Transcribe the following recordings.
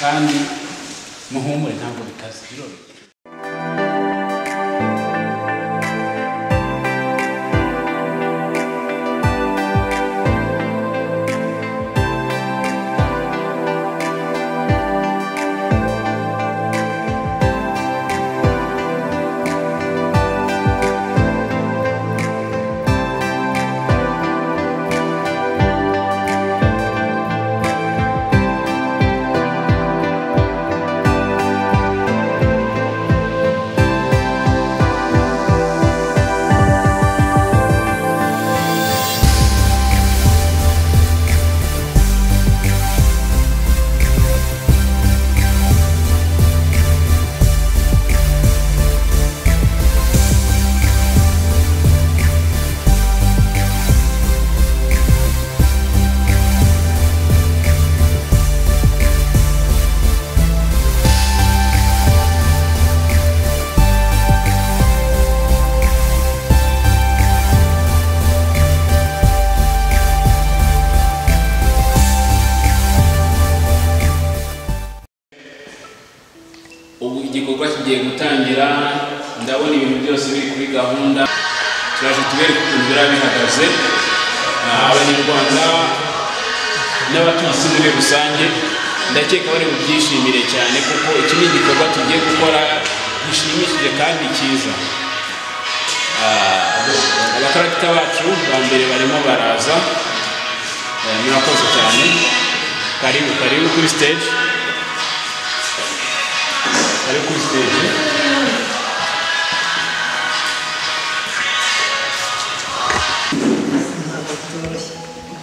kandi muhumure ntabwo bitazi biroroshye ubu igikorwa kigiye gutangira ndabona ibintu byose biri kuri gahunda turaje tubereke ukuntu biba bihagaze Ah, abanyarwanda n'abatuye isi muri rusange ndakeka bari bubyishimire cyane kuko iki ni igikorwa tugiye gukora gishimishije kandi cyiza Ah, abakaragita bacu ba mbere barimo baraza Eh, murakoze cyane karibu karibu kuri stage karibu kuri stage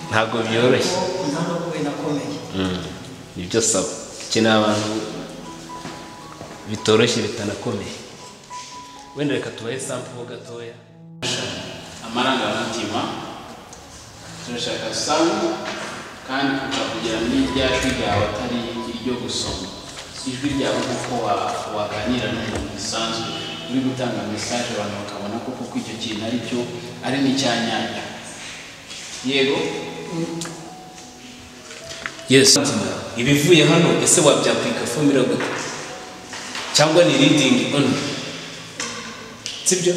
ntabwo byoroshye ntabwo binakomeye nibyo saba ikeneye abantu bitoroshye bitanakomeye wenda reka tubahe sample ho gatoya amarangamutima turashaka sound kandi tukakugira n'irya jwi ryawe atari iryo gusoma ijwi ryawe kuko wa- waganira n'umuntu bisanzwe uri gutanga mesaje abantu bakabona ko kuko icyo kintu ari cyo ari n'icyanyanya yego yes ibivuye hano ese wabyakwika fo mirongo itatu cyangwa ni reading only sibyo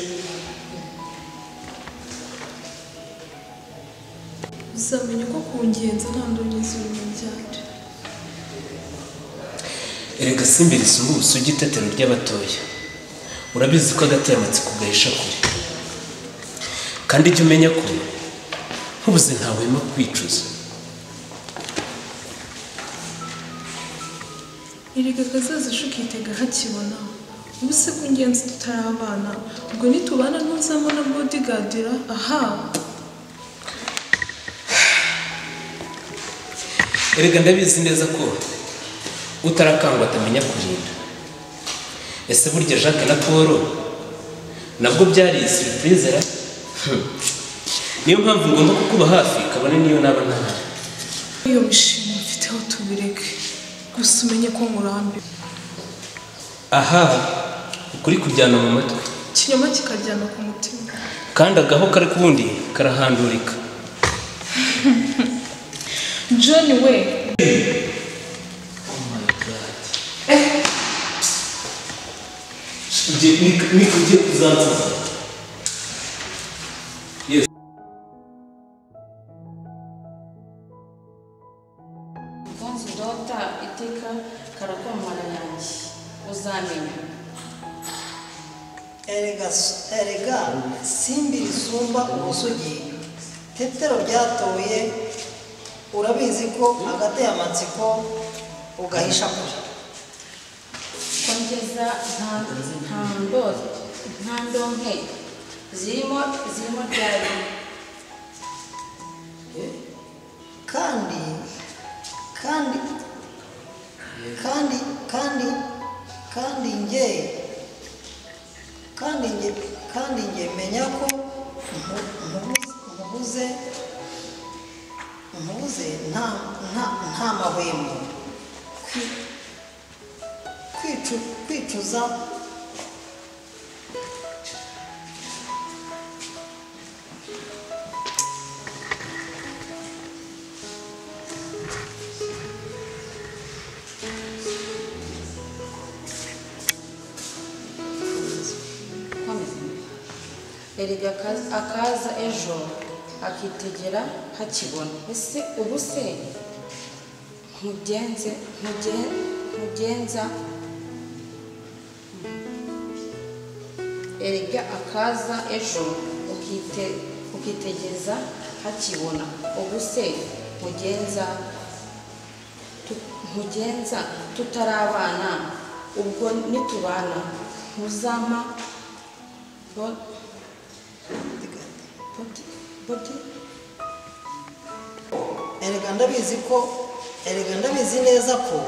uzamenya ko kungenza nta ndongozi ibintu byanjye erega simbiri si ubu si igitetero ry'abatoya urabizi ko agateye amatsiko gahisha kure kandi jya umenya ko ntubuze ntawema kwicuza erega akazazisha ukitega hakibona ubu se kungenza tutarabana ubwo nitubana ntuzabona bodigadira aha erega ndabizi neza ko utarakangwa atamenya kurinda ese burya jacques na paul nabwo byari surprise ra Hmm. niyo mpamvu ngomba kukuba hafi kabone niyo naba ntahari iyo mishinga mfiteho tubireke gusa umenye ko nkurambiwe aha ukuri kujyana mu matwi ikinyoma kikaryana ku mutima kandi agaho kari kubundi karahandurika john we niko ugiye kuzansaza konzi ndota iteka karakomana yanjye uzamenya erega erega simbi risumba ubusugi tetero ryatoye urabizi ko agateye amatsiko ugahisha kure kongeza nta nta ndo- nta ndonke zirimo zirimo ryari kandi kandi kandi kandi kandi nge kandi nge kandi nge menya ko nku- nkubuze- nkubuze nkubuze nta nta nta mahwemo Kwi- kwicu- kwicuza erega akaza- akaza ejo akitegera hakibona ese ubu se ntugenze ntugen- ntugenza erega akaza ejo ukite ukitegeza hakibona ubu se ntugenza tu- ntugenza tutarabana ubwo nitubana ntuzama bo- bodi- bodi- erega ndabizi ko erega ndabizi neza ko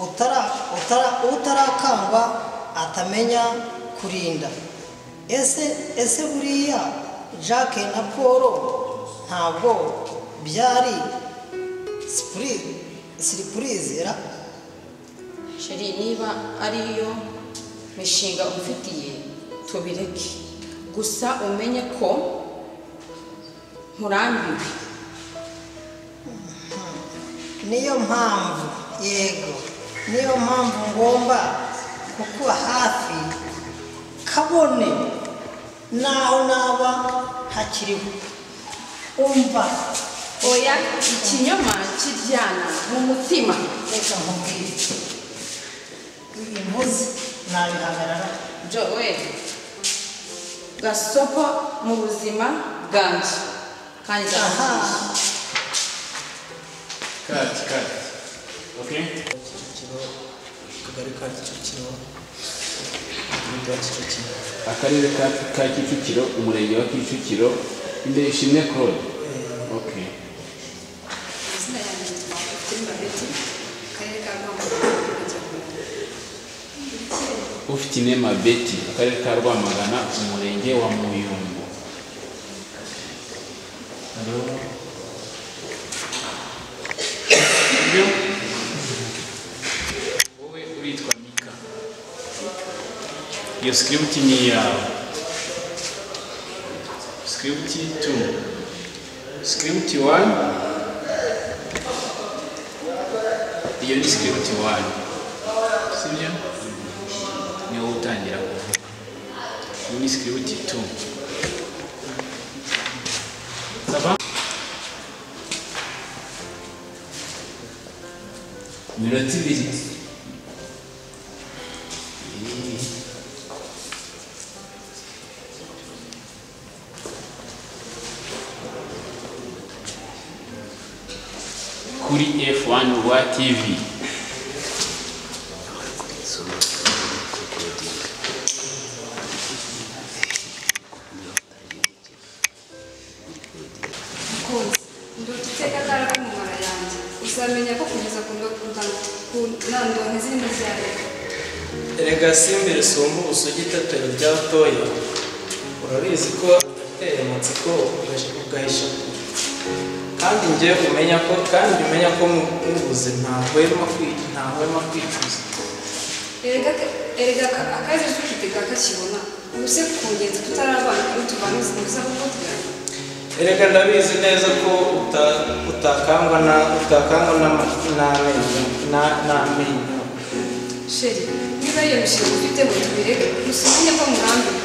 utara utara utarakangwa atamenya kurinda ese ese buriya jack na paul ntabwo byari sipurize ra sheri niba ariyo mishinga umfitiye tubireke gusa umenye ko nkurambiwe niyo mpamvu yego niyo mpamvu ngomba kukuba hafi kabone naho naba hakiriho umva oya ikinyoma kiryana mu mutima reka nkubwire ibi mvuze nabihagarara joel gasopo mu buzima bwanjye kandi aha ndakunda kati kati okay kicukiro akagari ka kicukiro umurenge wa kicukiro akarere ka ka kicukiro umurenge wa kicukiro ndayishimye claude okay izina yanjye yitwa Fatima Betty akarere ka Rwamagana umurenge wa Huye. ufite inema beti akarere ka rwamagana umurenge wa muyumbu hariho Ibyo? wowe uritwa mika iyo script ni iyawe script 2 script 1 iyo ni script 1 sibyo ni wowe utangira kuvuga iyo ni script 2 saba minota ibiri Eh. kuri f1 rwa tv Mukunzi, ndota iteka atari ari mu mara yanjye uzamenya ko kugeza ku ndongo ku nandonke zirimo za leta erega simbere sumba ubusugi itatero rya toyo urabizi ko ateye amatsiko ugahisha kandi njye umenya ko kandi umenya ko nkubuze ntahwema kwi- ntahwema kwicuza erega erega aka- akazi tukitega kakibona ubu se kugenza tutarabana iyo tubana uza kuvuga erega ndabizi neza ko uta- utakangwa na utakangwa n'ama- n'amenyo na- n'amenyo sheri niba iyo mishinga ufite ngo tubireke gusa umenye ko murambiwe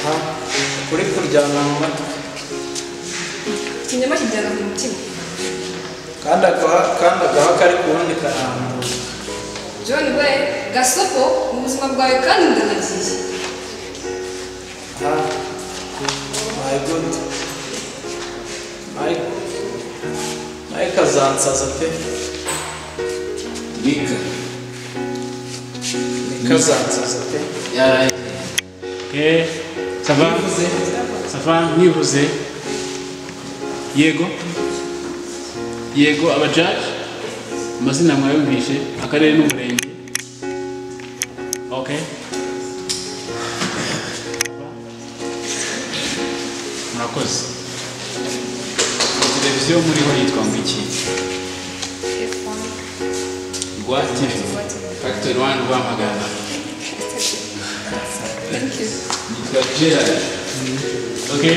aha kuri kuryana mu matwi ikinyama kijyana mu mutima kandi agaha kandi agaha kari kuwundi karambuye john we gasopo mu buzima bwawe kandi ndanagiye Ah, my good. My, my kazansaza pe. mika Ni kazansaza pe. yaraye okay sava sava nkivuze yego yego abajaji amazina mwayumvishe akarere n'umurenge okay murakoze televiziyo muriho yitwa ngo iki rwa tv factory one rwamagana nitwa gerard okay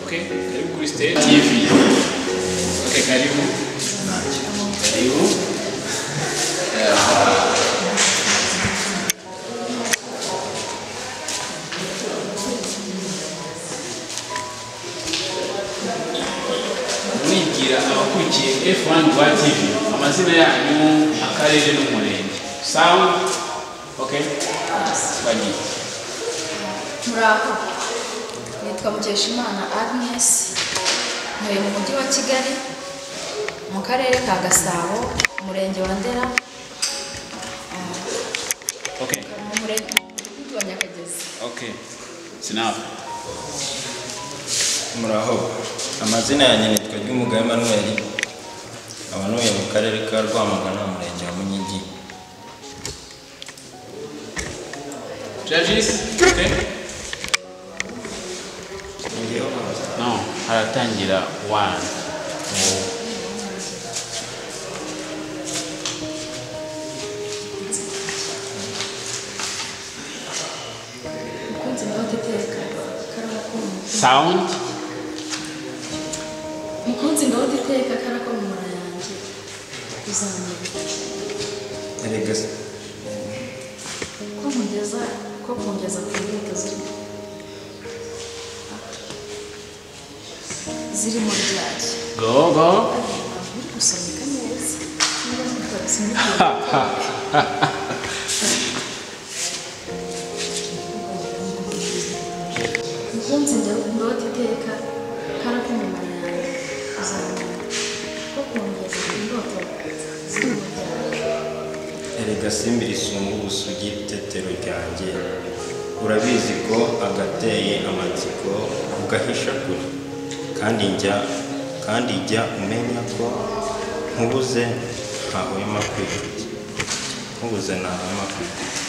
Okay, karibu kuri Stay TV. Okay, karibu. Karibu. Mwigira abakurikiye F1 rwa TV amazina yanyu akarere n'umurenge sawa okay bagiye muraho nitwa mukeshimana agnes ntuye mu mujyi wa kigali mu karere ka gasabo umurenge wa ndera okay mu murenge wa nyakagezi okay sinapu muraho amazina yanjye nitwa ry'umuga emanuel nkaba ntuye mu karere ka rwamagana umurenge wa munyigi judges okay Ngiyeho kuza. no haratangira one mukunzi nawe udateka karakoma sound mukunzi nawe udateka karakomora yanjye uzamenya erega se- ko nkugeza ko kungeza ku nkweto zirimo zirimo ryari go go uri gusomeka neza niba nitwa ha ha mukunzi ndota iteka karakumumara yanjye uzamenya ko kungeza ku ndoto zirimo ryari erega simbi risumba ubusugi tetero ryanjye urabizi ko agateye amatsiko ugahisha kure kandi njya kandi jya umenya ko nkubuze ntahwema kwikubita nkubuze ntahwema kwikubita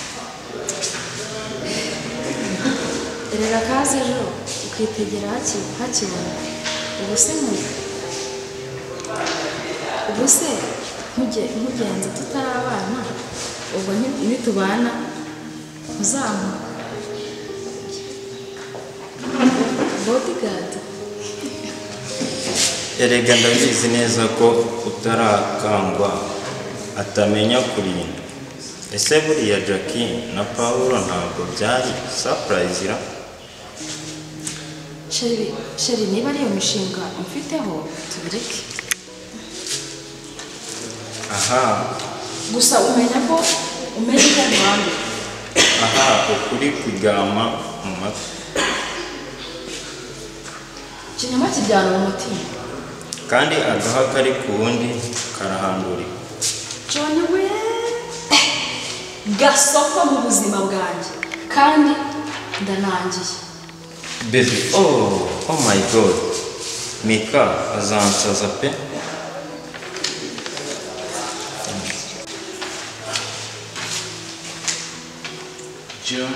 erera kaze ejo ukitegera haki- hakibona ubu se mu- ubu se ntuge- ntugenze tutarabana ubwo nti- nitubana ntuzamu bodigadi erega ndabizi neza ko utarakangwa atamenya kurinda ese buriya jackie na pawulo ntabwo byari surprise ra sheri sheri niba ari iyo mishinga umfiteho tubireke aha gusa umenya ko umenya ko murambi aha ukuri kugama mu matwi ikinyoma kijyana mu mutima kandi agaha kari ku wundi karahandurika John we gasoko mu buzima bwanjye kandi ndanangiye baby oh oh my god mika azansaza pe John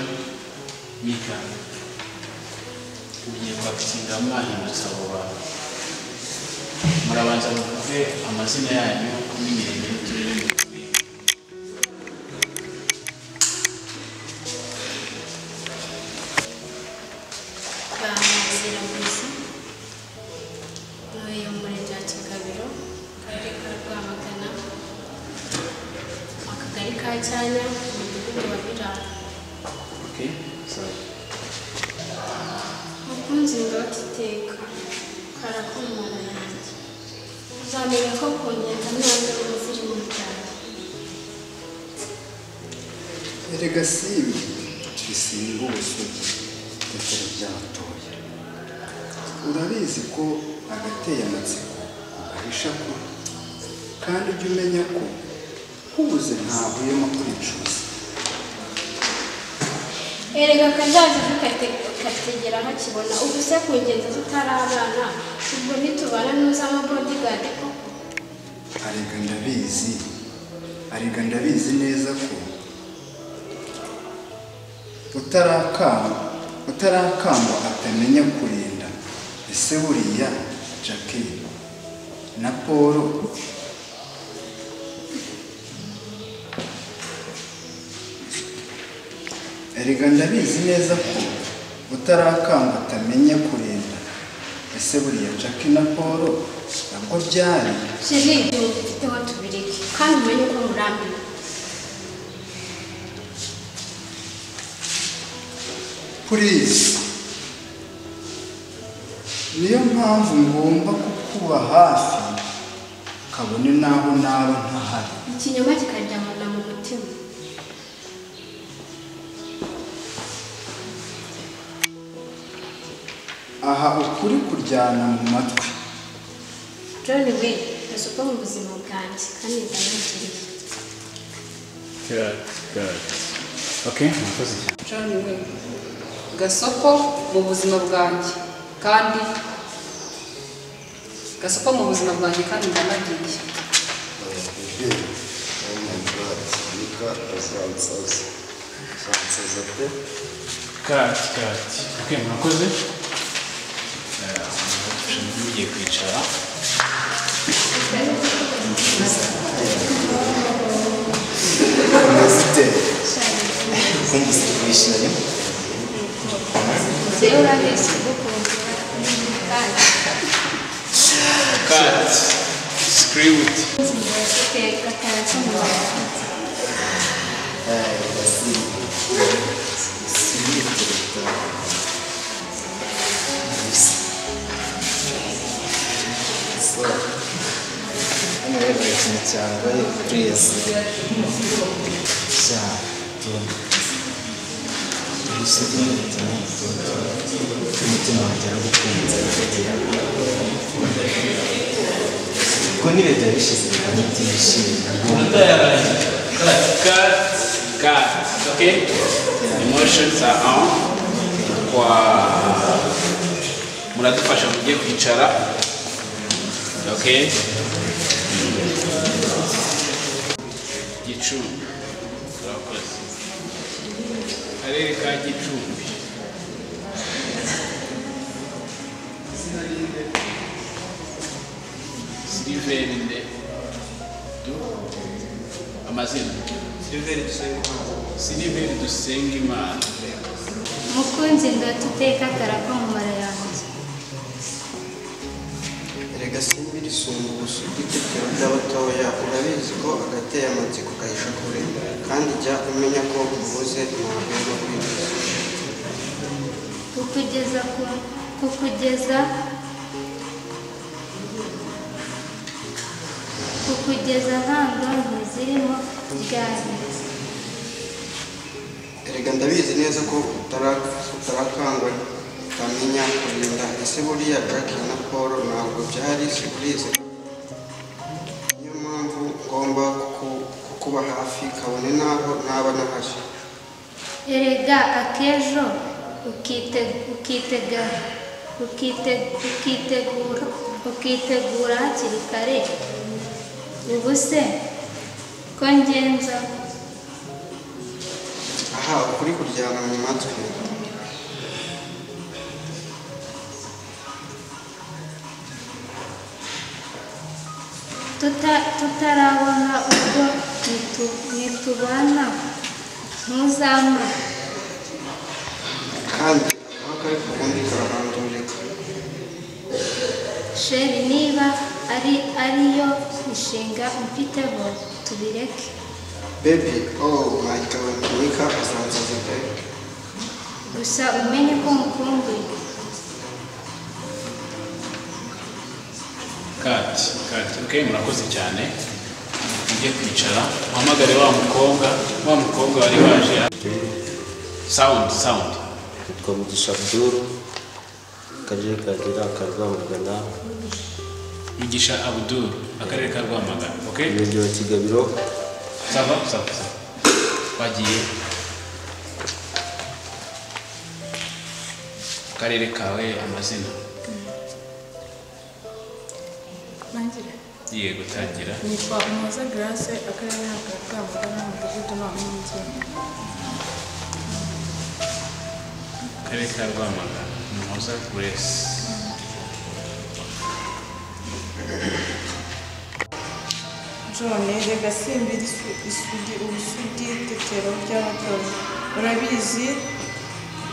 Mika ugiye kwakira mwahindutse abo bantu murabanza muvuge amazina yanyu n'imirimo y'uturere mutuye bamuzira gusa ntuye mu murenge wa kigabiro akarere ka rwamagana akagari ka cyanya umudugudu wa birara okay sorry mukunzi ndota iteka karakomora yanjye uzamenya ko kongeza ntabwo ziri mu cyaro erega simbi bisimba ubusugi tetero byatoye urabizi ko agateye amatsiko ugahisha ko kandi ujya umenya ko nkubuze ntahuyemo kuricuza erega akazaza kategera hakibona ubu se kugenda tutarabana ubwo nitubana ntuzamo bodyguard koko arega ndabizi arega ndabizi neza ko utarakamba utarakamba atamenya kurinda ese buriya jackie na paul erega ndabizi neza ko utarakamba atamenya kurinda ese ese buriya Jackie na Paul nabwo byari sheri igihe ufite aho tubireke kandi umenye uko murambiwe please niyo mpamvu ngomba kukuba hafi kabone n'aho naba ntahari ikinyoma kikaryamana mu mutima aha ukuri kuryana mu matwi john we ntasuka mu buzima bwanjye kandi ndanakiriye John Wayne gasoko mu buzima bwanjye kandi gasoko mu buzima bwanjye kandi ndanagiye kati kati ok murakoze umuntu ugiye kwicara rero urabeshya ugukunda kandi kati sikiriwuti ufite gatanu cy'umuhondo Cut, cut, okay? Emotions are on. Kwa muradufasha mujye kwicara. Okay? Gicumbi. Urakoze. Karere ka Gicumbi. Sylvain nde? Du? amazina siliveri dusenga imana mukunzi ndahita uteka karako mu mara yanjye erega simbi risumba ubusugi itetero ry'abatoya urabizi ko agateye amatsiko kahisha kure kandi jya umenya ko ubuze ntabwo yo kwibiza kukugeza ku kukugeza kukugeza nkando ntizirimo ryahise erega ndabizi neza ko utara- utarakangwa utamenya kurinda ese buriya jack na paul ntabwo byari siburize niyo mpamvu ngomba kuku- kukuba hafi kabone n'aho naba nahashye erega akejo ukite- ukitega ukite- ukitegura ukitegura hakiri kare ubu se ko ngenza aha ukuri kuryana mu matwi tuta- tutarabona ubwo nitu- nitubana ntuzampa kandi aho kari ku kundi karahandurika sheri niba ari ariyo mishinga umfiteho tubireke baby oh my god mika azansaza pe gusa umenye ko mukumbuye kati kati okay murakoze cyane mujye kwicara muhamagare wa mukobwa wa mukobwa wari waje sound sound yitwa mugisha abdul akarere kagira akarwamagana mugisha abdul akarere ka rwamagana okay umurenge wa kigabiro sava sava sava bagiye akarere kawe amazina Rangira. yego tangira Nitwa Umuhoza Grace, akarere ka Rwamagana, umudugudu wa Mwinzobe. akarere ka rwamagana muhoza grace John, rega simba isu- isugi ubusugi itetero ry'abatozi urabizi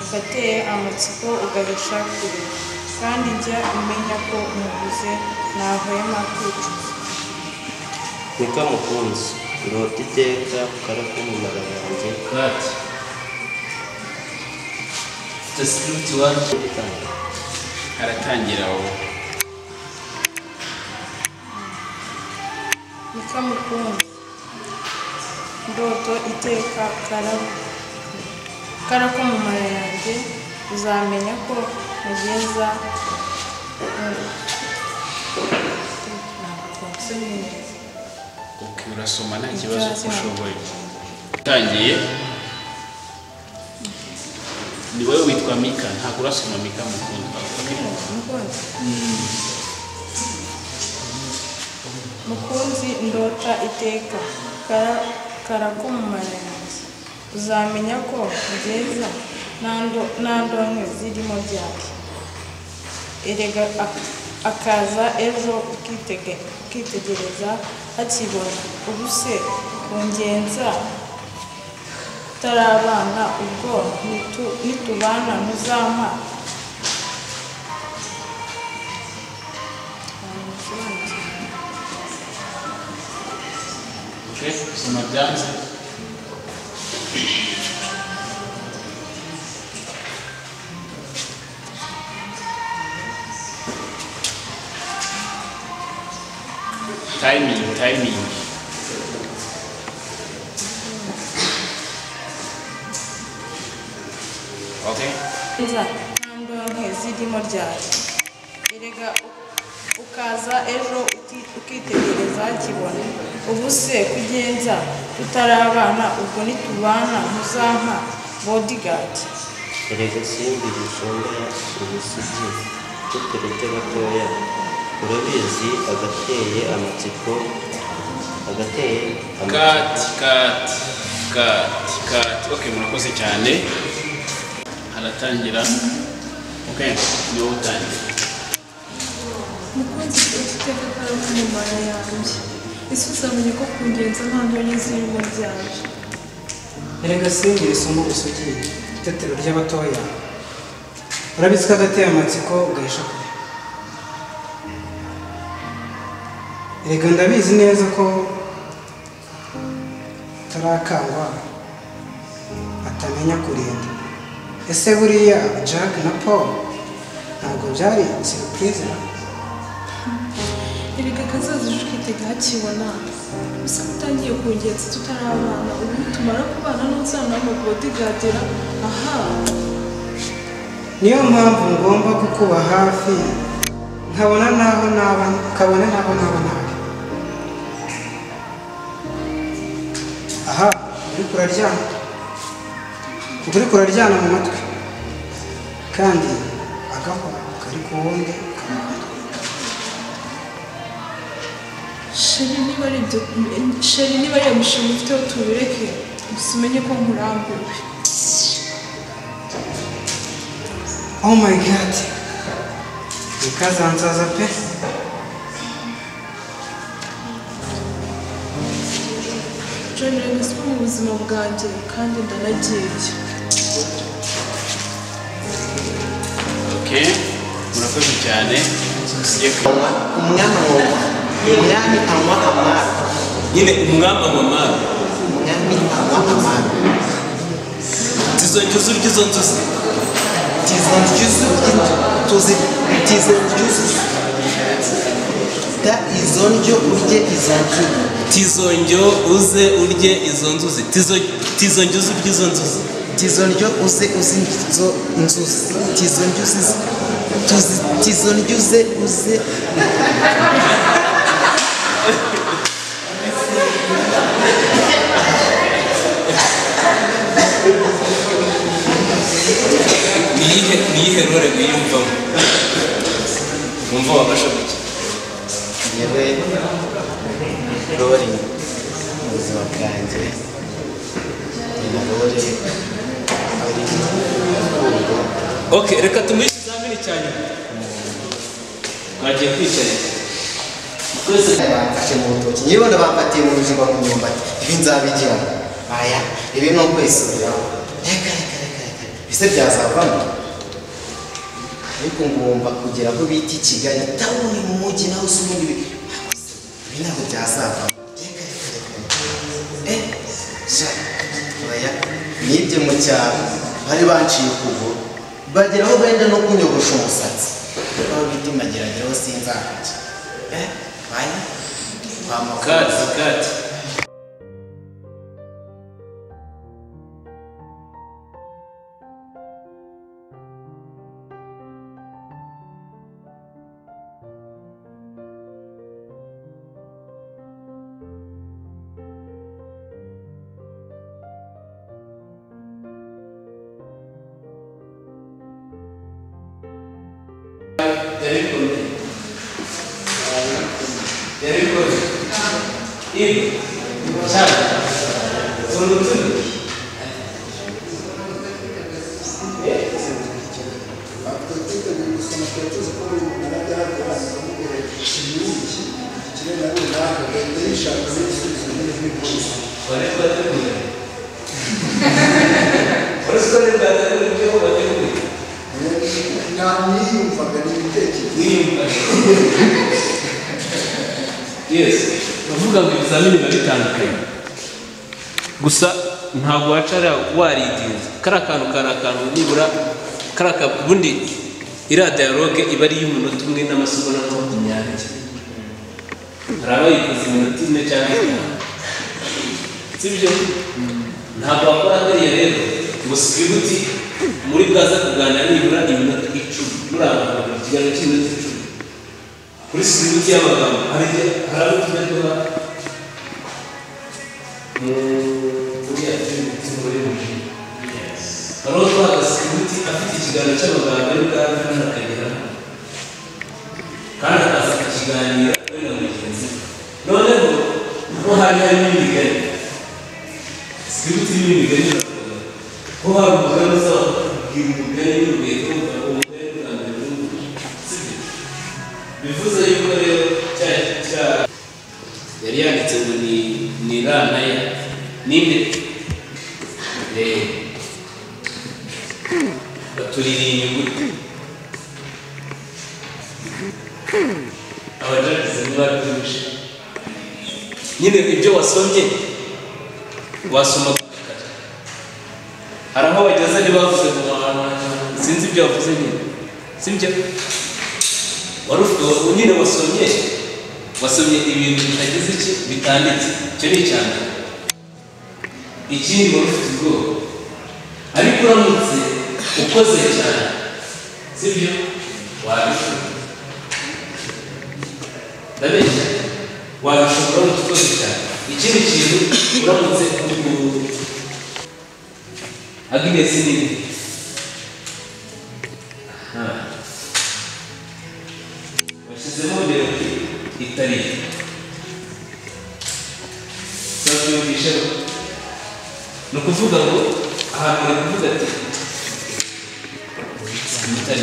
ugateye amatsiko ugahisha kure kandi jya umenya ko umuguze ntahwema kwicuza Nika mukunzi urota iteka karakumumara yanjye kati tasiruti wacu aratangira wowe mukamukunzi ndoto iteka karabo karakumumara yanjye uzamenya ko mugeza uki urasoma nta kibazo kuko ushoboye utangiye ni wowe witwa mika ntabwo urasoma mika mukundwa mukunzi ndota iteka kara- karakumumara yanjye uzamenya ko mugeza nta ndonke zirimo byake erega ak- akaza ejo ukitege- ukitegereza hakibona ubuse kungenza utarabana ubwo nitu- nitubana ntuzampa Okay, soma byanze timing timing okay nza ntambwe zirimo ryari erega ukaza ejo uti- ukitegereza kibona ubu se kugenza tutarabana ubwo nitubana ntuzampa bodyguard erega simbi rishongora imisugi tuturete batoya urabizi agateye amatsiko agateye kati kati kati kati okay murakoze cyane aratangira okay ni wowe utangira umukunzi ufite iteka karamu mu mara yanjye ese uzamenya ko kungenza nta ndonke zirimo byaje erega singira isomo usugiye itetero ry'abatoya urabizi ko agateye amatsiko ugahisha kure erega ndabizi neza ko utarakangwa atamenya kurinda ese buriya jack na paul ntabwo byari siripurize erega akazaza ejo ukitega hakibona gusa ko utangiye kungenza tutarabana ubu nitumara kubana n'uzamama bodigadira aha niyo mpamvu ngomba kukuba hafi nkabona naho naba nkabona naho naba nabi aha uri kuraryana uri kuraryana mu matwi kandi agaho kari ku wundi sheri niba ari ibyo sheri niba ari iyo mishinga ufiteho tubireke gusa umenye ko nkurambuwe oh my god bikazanzaza pe john reyes ko mu buzima bwanjye kandi ndanagiye okay murakoze cyane tugiye kwiga umwami woma umwami anywa amazi nyine umwami anywa amazi tizo ngizo urya izo nzozi tizo ngizo tuzi tizo ngizo ta izo ndyo urye izo ngizo tizo njyo uze urye izo nzuzi Tizo- tizo njyo uze urye izo nzuzi tizo ndyo uze uzi izo nzuzi tizo ndyo uzi tuzi tizo ndyo uze uze niyihe niyihe rore wiyumvamo wumva wafashe gutya yewe rori mu buzima bwanjye nyina rori ari urukundo okay reka tumuhe ikizamini cya nyuma mwagiye kwicarira bamfashe mu rutoki nyiribona bamfatiye mu buzima mu myumbati ibi nzabigira aya ibi ni ukwisubiraho reka reka reka reka ese byazavamo ariko ngomba kugera aho bita i kigali tawuni mu mujyi nawe se ubundi ibi ntabwo byazava nibye mu cyaro bari banciye ukuguru bageraho benda no kunyogosha umusatsi aho bita magerageraho sinzahajya baya kwa kati kati bavuga ngo ibizamini biba bitandukanye gusa ntabwo wacara waridinze kariya kantu kari akantu nibura kariya ka- ubundi iriya diyaloge iba ari iy'umunota umwe n'amasomo na makumyabiri hari abayikoze iminota ine cyangwa itanu sibyo ntabwo wakora kariya rero gusa uti muri bwaza kuganira nibura iminota icumi muri aba bantu ikiganiro cy'iminota icumi kuri simuti y'amagambo hari igihe hari abo tuba turiya tuzi muri buji hari uwo twaga simuti afite ikiganiro cy'amagambo ari bwa kandi akagera kandi akazana ikiganiro we na mugenzi we noneho ho hari harimo imigani simuti irimo imigani irakorwa ko hari umugani uzaba kubwira umugani n'umugani kumva umugani bwa mbere n'umugani sibyo bivuze yuko rero cya cya yari yanditse ngo ni ni ra na ya ninde rero batuririye inyuguti abajagize ntibabyumvishe nyine ibyo wasomye wasoma kare hari aho bageze ntibavuze ngo "Ah, sinzi ibyo wavuze nyine sibyo wari ufite uwo nyine wasomye wasomye ibintu bitagize iki bitanditse icyo ni icya mbere ikindi wari ufite ubwoba ariko uramutse ukoze cyane sibyo wabishobora ndabeshya wabishobora uramutse ukoze cyane ikindi kintu uramutse ubu aginesi nini aha bashyizemo mbere itari sabyumvisheho ni ukuvuga ngo ahantu bari kuvuga ati itari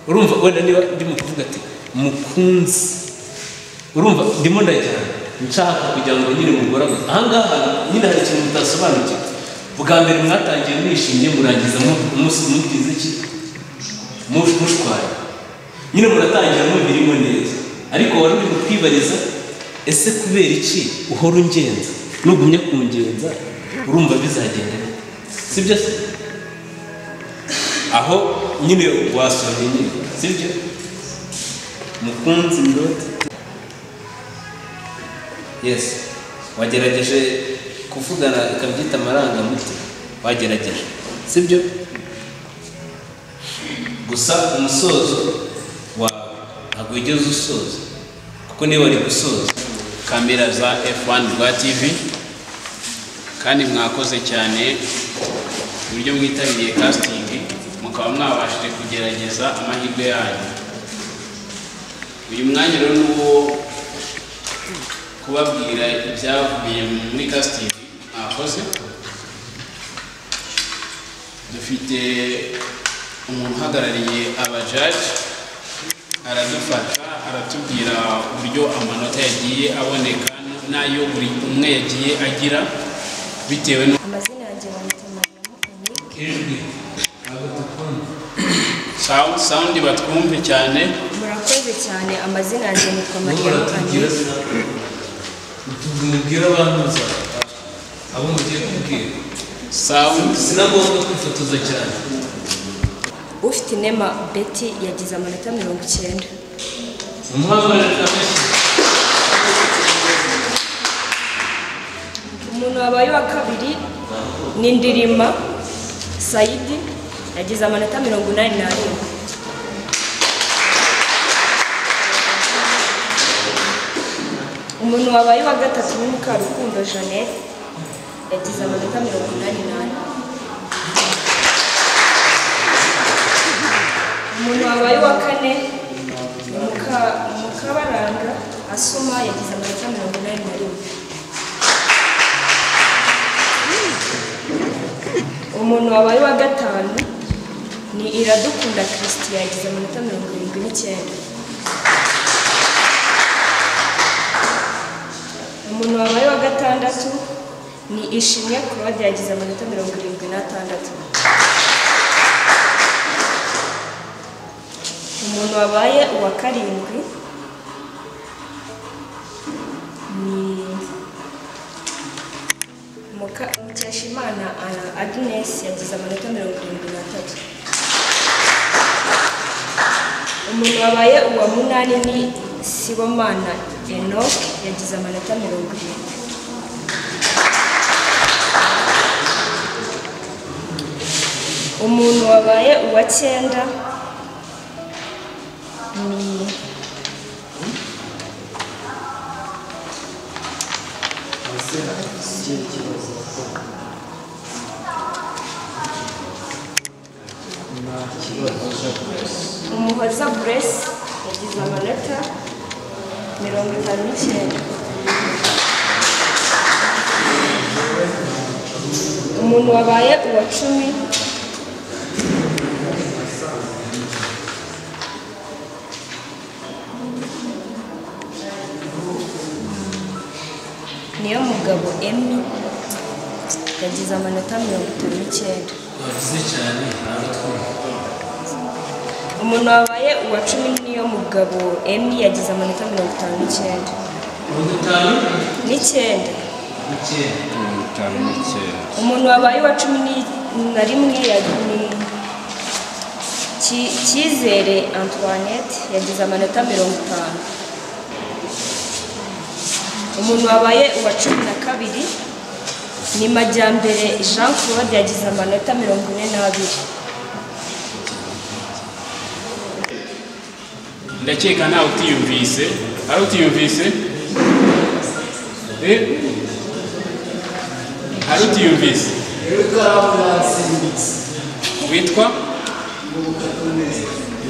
urumva wenda niba ndimo kuvuga ati mukunzi urumva ndimo ndajyana nshaka kugira ngo nyine mugorane ahangaha nyine hari ikintu mutasobanukiwe bwa mbere mwatangiye mwishimye murangiza mu- umunsi mugize iki Mu- mushwara nyine muratangira mubirimo neza ariko wari uri kwibariza ese kubera iki uhora ungenza nugumye kungenza urumva bizagenda bite? sibyo se aho nyine wasohoye nyine sibyo mukunzi ndote yes wagerageje kuvugana ikabyita amarangamutima wagerageje sibyo gusa umusozo wawe ntabwo wigeze usoza kuko niyo wari gusoza kamera za F1 rwa TV kandi mwakoze cyane uburyo mwitabiriye casting mukaba mwabashije kugerageza amahirwe yanyu uyu mwanya rero ni uwo kubabwira ibyavuye muri casting mwakoze dufite umuntu uhagarariye abajaji aradufasha aratubwira uburyo amanota yagiye aboneka n'ayo buri umwe yagiye agira bitewe n'uko amazina yanjye bayita mariyamu ijwi Sound- sound batwumve cyane murakoze cyane amazina yanjye yitwa mariyamu tugira mubwire abantu muzafata abo mugiye kubwira sound sinagomba kwifotoza cyane ufite inema beti yagize amanota mirongo icyenda umuhamagara amashyi umuntu wabaye uwa kabiri ni ndirima sayidi yagize amanota mirongo inani n'arindwi umuntu wabaye uwa gatatu ni mukarukundo jeannette yagize amanota mirongo inani n'ane umuntu wabaye uwa kane ni Muka- mukabaranga asoma yagize amanota mirongo inani na rimwe umuntu wabaye uwa gatanu ni iradukunda christian yagize amanota mirongo irindwi n'icyenda umuntu wabaye uwa gatandatu ni ishimwe claude yagize amanota mirongo irindwi n'atandatu umuntu wabaye uwa karindwi ni Muka- mukeshimana Ana- agnes yagize amanota mirongo irindwi n'atatu umuntu wabaye uwa munani ni sibomana enoch yagize amanota mirongo irindwi umuntu wabaye uwa cyenda ni umuhoza buresi yagize amanota mirongo itanu n'icyenda umuntu wabaye uwa cumi niyo mugabo emi yagize amanota mirongo itanu n'icyenda wavuze cyane ntabwo twumva umuntu wabaye uwa cumi niyo mugabo emi yagize amanota mirongo itanu n'icyenda mirongo itanu n'icyenda n'icyenda mirongo itanu n'icyenda umuntu wabaye uwa cumi ni- na rimwe ya- ni Ki- cyizere antoinette yagize amanota mirongo itanu umuntu wabaye uwa cumi na kabiri ni majyambere jean claude yagize amanota mirongo ine n'abiri ndakeka nawe utiyumvise ari utiyumvise Eh? ari utiyumvise witwa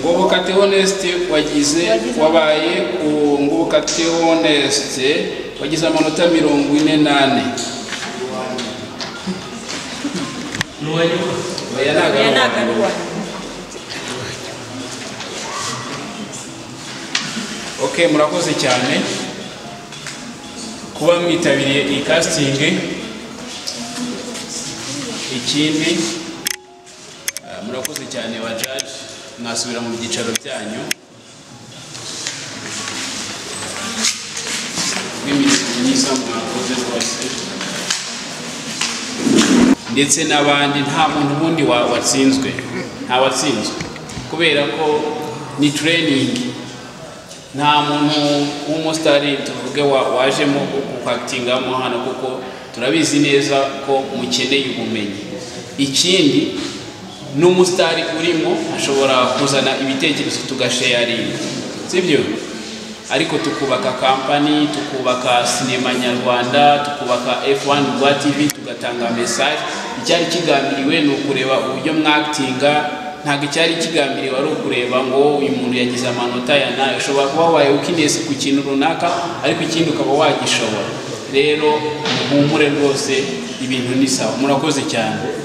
ngobokate honesite wagize wabaye ku ngobokate honesite wagize amanota mirongo ine n'ane oya oya ni ntago agaruwa ok murakoze cyane kuba mwitabiriye iyi kasitingi ikindi ah, murakoze cyane ba jaji mwasubira mu byicaro byanyu n'imirimo myiza mwakoze rwose ndetse n'abandi nta muntu ubundi wa- watsinzwe nta watsinzwe kubera ko ni training nta muntu w'umusitari tuvuge wa- wajemo ukakitingamo hano kuko turabizi neza ko mukeneye ubumenyi ikindi n'umusitari urimo ashobora kuzana ibitekerezo tugasheyaringa sibyo ariko tukubaka kampani tukubaka sinema nyarwanda tukubaka f1 rwa tv tugatanga mesaje icyari kigambiriwe ni ukureba uburyo mwakitinga ntabwo icyari kigambiriwe ari ukureba ngo uyu muntu yagize amanota ya nayo ushobora kuba wabaye ukinesi ku kintu runaka ariko ikindi ukaba wagishobora rero muhumure rwose ibintu ni sawa murakoze cyane